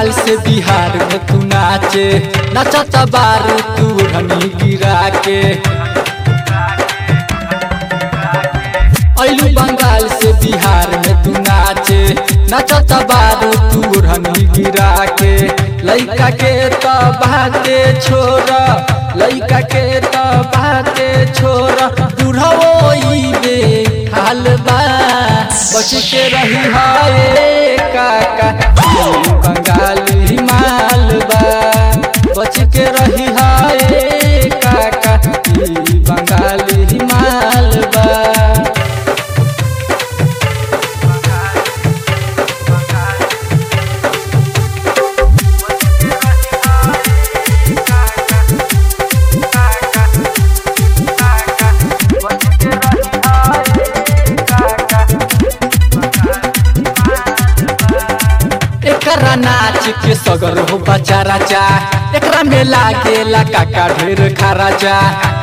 बंगाल से बिहार में तू नाचे नचता बारू तू धनी गिरा के ऐलू बंगाल से बिहार में तू नाचे नचता बारू तू धनी गिरा के लइका के तो बाते छोरा लइका के तो बाते छोरा बुढ़ाओ ई बे हाल बा बच के रही हाय काका ई बंगाली माल बा बच के रही हाय काका ई बंगाली माल बा एकरा नाच के सगर हो बचा राजा एकरा में लागेला काका ढेर खराजा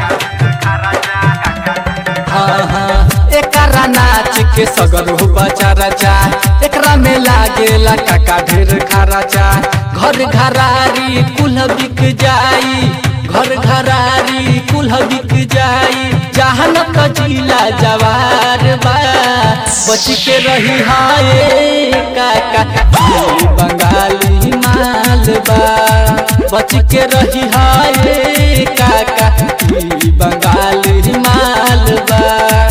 हाँ हाँ एकरा नाच के सगर हो बचा राजा एकरा में लागेला काका ढेर खराजा घर घरारी कुल बिक जाई घर घरारी कुल बिक जाई जहन कजिला जवार बा बच के रही हाय काका ई बंगाली माल बा बच के रही हाय काका ई बंगाली माल बा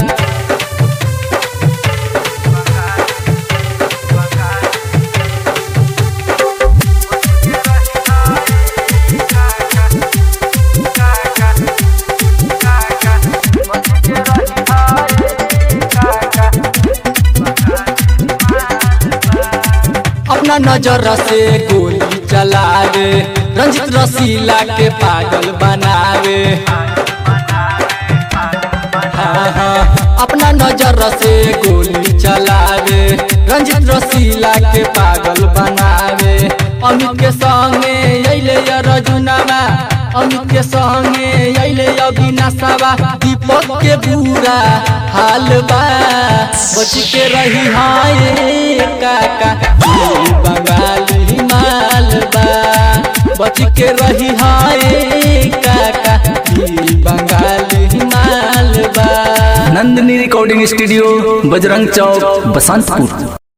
अपना नजर से गोली चलावे रंजित रसीला के पागल बनावे हाँ हाँ अपना नजर से गोली चलावे रंजित रसीला के पागल बनावे अमित के संगे अइले रजुनावा अमित के संगे अइले अविनाशवा दीपक के बुरा हाल बा बच के रही हाय काका ई बंगाली माल बा बच के रही हाय काका ई बंगाली माल बा नंदिनी रिकॉर्डिंग स्टूडियो बजरंग चौक बसंतपुर